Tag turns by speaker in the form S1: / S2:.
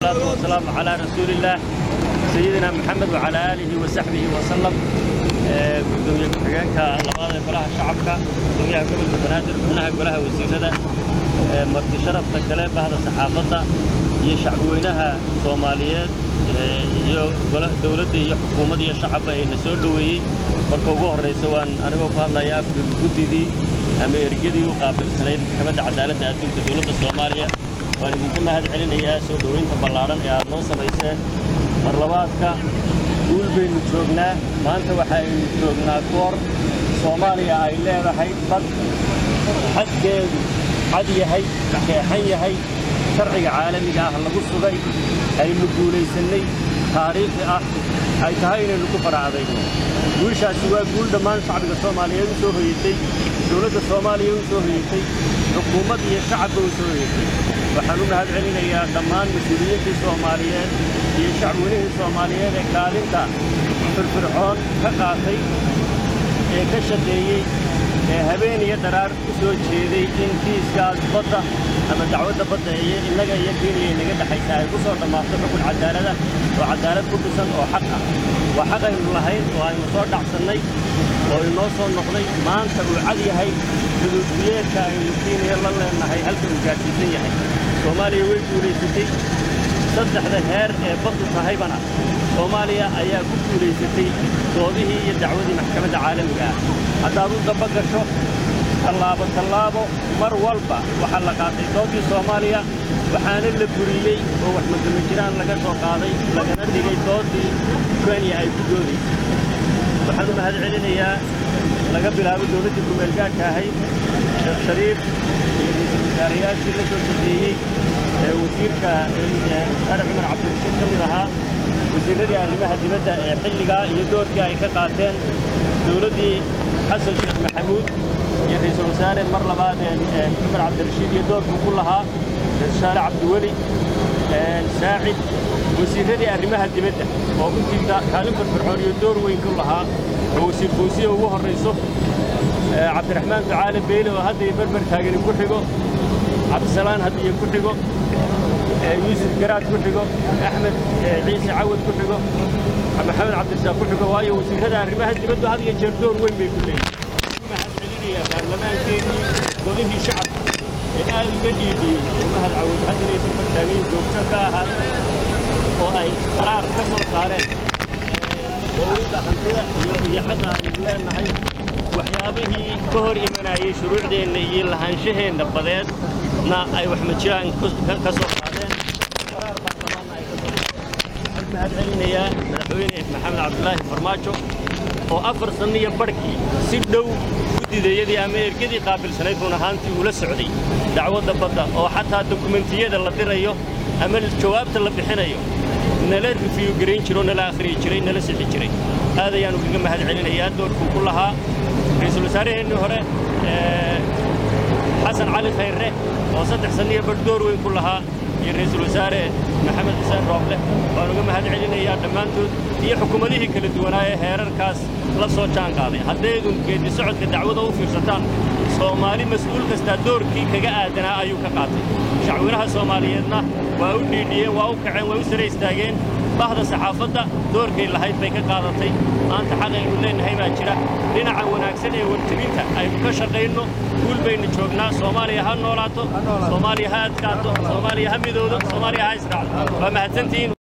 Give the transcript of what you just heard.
S1: والصلاة والسلام على رسول الله سيدنا محمد وعلى آله وصحبه وسلم gudoomiye ku-xigeenka labaada golaha shacabka gudoomiyaha gobolka banaadir xubnaha golaha wasiirada marti sharafta kale bahda saxaafadda iyo shacbweynaha soomaaliyeed iyo dowladda iyo xukuumadda iyo shacabba ayna soo dhoweeyey marka ugu horraysa waan anigoo ku hadlaya afka guddidii ama ergadii u qaabilsanayd maxkamadda cadaaladda adduunka dowladda soomaaliya waan idinka mahad celinayaa soo dhoweynta ballaadhan ee aad noo samayseen mar labaadka guul baynu joognaa maanta waxaaynu joognaa goor soomaaliya ay leedahay dad xadkeedu cad yahay keexan yahay sharciga caalamiga ah lagu sugay aynu guulaysannay taariikhi ah ay tahay inaynu ku faraacdayno guushaasi waa guul dhammaan shacbiga soomaaliyeed u soo hoyatay dowladda soomaaliya u soo hoyatay xukuumad iyo shacabba u soo hoyatay waxaan u mahad celinayaa dhammaan mas-uuliyiintii soomaaliyeed iyo shacbweynihii soomaaliyeed ee kaalinta firfircoon ka qaatay ee ka shaqeeyey ee habeen iyo dharaar u soo jeeday in kiiskaas badda ama dacwadda badda iyo innaga iyo kenya inaga dhexaysa ay ku soo dhammaato xukun cadaalada oo cadaalad ku dhisan oo xaq ah waa xaq aynu lahayn oo aynu soo dhacsannay oo inoo soo noqday maanta uu cad yahay xuduudbiyeedka aynu kenya la leennahay halka uu gaadhsiisan yahay soomaaliya way guulaysatay saddexda heer ee baddu tahaybana soomaaliya ayaa ku guulaysatay doodihii iyo dacwadii maxkamadda caalamiga ah haddaad u daba gasho tallaabo tallaabo mar walba waxaa la qaatay doodii soomaaliya waxaana la buriyey oo wax madama jiraan laga soo qaaday lagana dhigay doodii kenya ay ku doodaysay waxaan u mahad celinayaa laga bilaabo dowladdii kumeelgaadhka ahayd sheekh shariif iyo ra-iisul wasaarayaashii la soo shaqeeyey ee wasiirka sare cumar cabdirashiid ka mid ahaa wasiirradii arrimaha dibadda ee xilligaa iyo doorkii ay ka qaateen dowladdii xasan sheekh maxamuud iyo ra-iisul wasaare mar labaad ee cumar cabdirashiid iyo doorkuu ku lahaa ra-isul wasaare cabdiweli saacid wasiirradii arrimaha dibadda oo runtii kaalin firfircoon iyo door weyn ku lahaa oo wasiir fawsiya ugu horrayso cabdiraxmaan ducaale beyle oo hadda iyo berber taagani ku xigo cabdisalaan haddiyo ku xigo yuusuf garaad ku xigo axmed ciise cawad ku xigo maxamed cabdirasaaq ku xigo waayo wasiirrada arrimaha dibaddu had iyo jeer door weyn bay ku leeyihin mahad celinayaa baarlamaankeenii golihii shacabka ee aad uga dhiidiyey mahad cawad haddana iyo bartaamiin joogto ka ahaa oo ay qaraar ka soo saareen dowladda hantida iyo xaqa aynu leennahay waxyaabihii ka hor imanayey shuruucdeenna iyo lahaanshaheenna badeedna ay wax majiraan ka soo qaadeen qaraar baarlamaanna ay ka soo waxaan mahad celinayaa madaxweyne maxamed cabdulaahi farmaajo oo afar sanno iyo barhkii si dhow guddidayadii ama ergadii qaabilsanayd run ahaantii ula socday dacwadda badda oo xataa dokumentiyada la dirayo ama jawaabta la bixinayo nala rifiyu garayn jiro nala akhriyi jiray nala sixi jiray aad ayaanu kaga mahad celinayaa doorkuu ku lahaa ra-iisul wasaaraheennii hore xasan cali khayre oo saddex sanniyo badh door weyn ku lahaa iyo ra-iisul wasaare maxamed xuseen rooble waan uga mahad celinayaa dhammaantood iyo xukuumadihii kala duwanaa ee heerarkaas la soo jaan qaaday haddaydun geeddi socodka dacwada u fiirsataan soomaali mas-uul kastaa doorkii kaga aadanaa ayuu ka qaatay shacwinaha soomaaliyeedna waa u dhiidhiyeen waa u kaceen way u sare istaageen bahda saxaafadda doorkay lahayd bay ka qaadatay maanta xaqaynu leennahay baa jira dhinaca wanaagsan ee warjebinta aynu ka shaqayno guul baynu joognaa soomaaliya ha noolaato soomaaliya ha adkaato soomaaliya ha midoodo soomaaliya ha israacdo waa mahadsantihiin